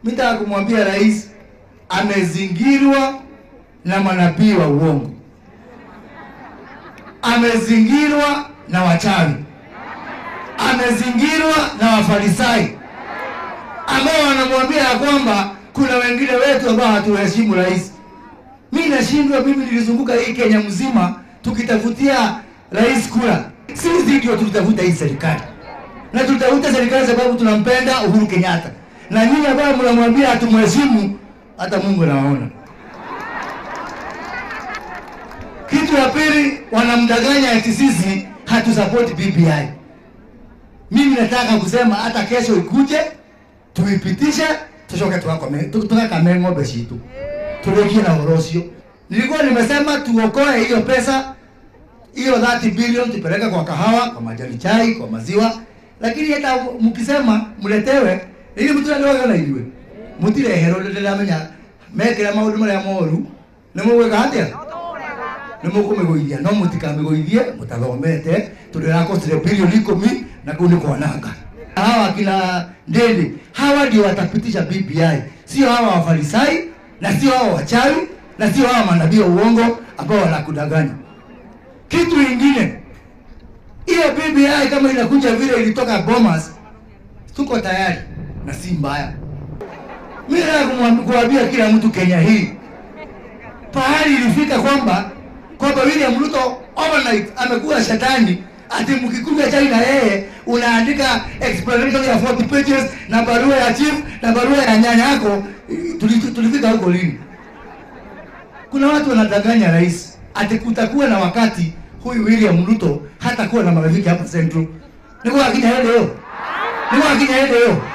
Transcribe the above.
Mitaka kumwambia rais amezingirwa na manabii wa uongo, amezingirwa na wachawi, amezingirwa na wafarisai ambao wanamwambia ya kwamba kuna wengine wetu ambao hatuheshimu rais. Mimi nashindwa, mimi nilizunguka hii Kenya mzima tukitafutia rais kura. Sisi ndio tulitafuta hii serikali na tulitafuta serikali sababu tunampenda Uhuru Kenyatta, na nyinyi ambao mnamwambia hatumheshimu, hata Mungu anawaona. Kitu ya pili, wanamdanganya eti sisi hatusapoti BBI. Mimi nataka kusema hata kesho ikuje tuipitishe, tushoke tukakome tukakame ng'ombe citu turekie na uhoro ucio. Nilikuwa nimesema tuokoe hiyo pesa hiyo 30 billion tupeleke kwa kahawa, kwa majani chai, kwa maziwa, lakini hata mkisema mletewe ili mtu ndio na iwe mutirehero ndiramenya mekira maundu maria moru nä må gwä ka atä nä må kå mä gå ithia no må tikamä gå ithie må tathomete tå ndä rakostire bilioni ikumi na kuu nä kwananga hawa akina ndende hawa ndio watapitisha BBI, sio hawa wafarisai na sio hawa wachawi na sio hawa manabii wa uongo ambao wanakudanganya. Kitu ingine, hiyo BBI kama inakuja vile ilitoka Bomas, tuko tayari na si mbaya. Mimi nataka kuambia kila mtu Kenya hii, pahali ilifika kwamba kwamba William Ruto overnight amekuwa shetani ati mkikuja chai na yeye unaandika explanation ya 40 pages na barua ya chief na barua ya nyanya yako. Tulifika huko lini? Kuna watu wanadanganya rais ati kutakuwa na wakati huyu William Ruto hata kuwa na marafiki hapa Central. Niko akija leo. Niko akija leo.